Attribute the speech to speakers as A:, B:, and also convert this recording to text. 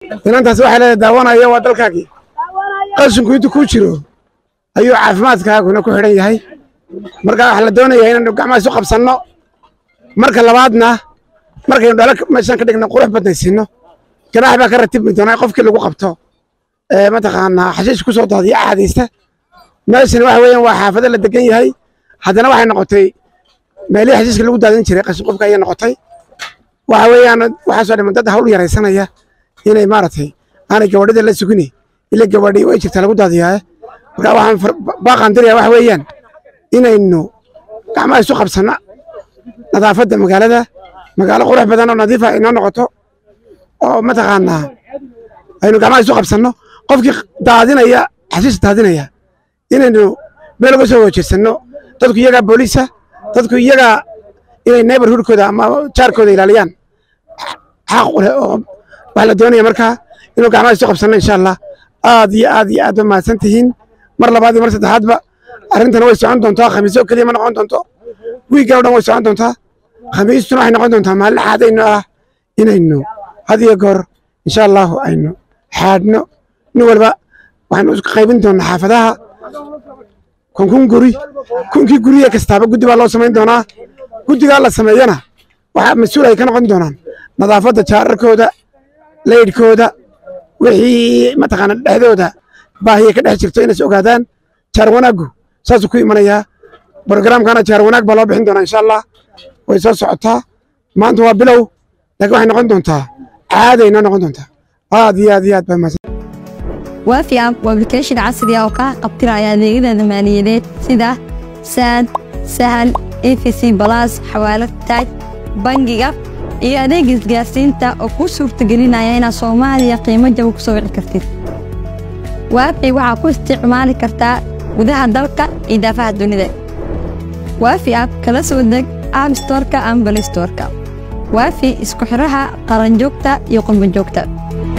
A: inantaas waxay leedahay daawanaya waa dalkaagii qashinku intuu ku jiro ayuu caafimaadkaaguna ku xidhan yahay marka waxaa la doonayaa inaynu gacmaha isu qabsanno marka labaadna markaynu dhalo meeshan ka dhigno qurux badnaysiino ganaax baa ka ratibmi doonaa qofkii lagu qabto ee mataqaanaa xashiish ku soo daadiya caadaysta meeshana waxa weeyaan waa xaafado la degan yahay haddana waxay noqotay meelihii xashiiska lagu daadin jiray qashin qofka ayay noqotay waxa weeyaan waxaasoo dhiman dad hawl yaraysanaya inay maaragtay aanay gabadhida la sugine ila gabadhi way jirtaa lagu daadiyaa marka waxaan baaqaan diraya waxa weeyaan inaynu gacmaha isu qabsanno nadaafadda magaalada magaalo qurux badan oo nadiifa inoo noqoto oo mataqaanaa aynu gacmaha isu qabsanno qofkii daadinaya xashiis daadinaya inaynu meel uga soo wajirsanno dadku iyagaa booliisa dadku iyagaa inay neighborhoodkooda ama jaarkooda ilaaliyaan xaq u leh oo waxaa la doonaya markaa inuu gacmaha isu qabsanno insha allah aad iyo aad iyo aad ba mahadsan tihiin mar labaad iyo mar saddexaadba arrintana way socon doontaa khamiisyo keliya ma noqon doonto wiiggan o dhan way socon doontaa khamiistuna waxay noqon doontaa maalin xaadayno ah inaynu had iyo goor insha allahu aynu xaadhno nin walba waxaynu isku qaybin doonaa xaafadaha kun kun guri kunkii guriye kastaaba guddi baa loo samayn doonaa guddigaa la sameeyana waxaa mas-uul ay ka noqon doonaan nadaafadda jaararkooda leydhkooda wixii mataqaana dhexdooda baahiya ka dhex jirto inays ogaadaan jaar wanaaggu saasuu ku imanayaa brogramkana jaar wanaag baa loo bixin doonaa insha allah way soo socotaa maanta waa bilow laakiin waxay noqon doontaa caaday noo noqon doontaa aad iyo aad iyo aad baa mahadsan
B: waafi app waa application casri ah oo kaa qabtiraya adeegyada maaliyadeed sida saad sahal efc balas xawaalad taaj bangiga iyo adeega isgaarsiinta oo kuu suurtagelinaya inaad soomaaliya qiimo jaba ku soo wici kartid waafi waxaa ku isticmaali kartaa gudaha dalka iyo daafaha dunida waafi app kala soo deg app storka ama balistorka waafi isku xiraha qaranjoogta iyo qurbanjoogta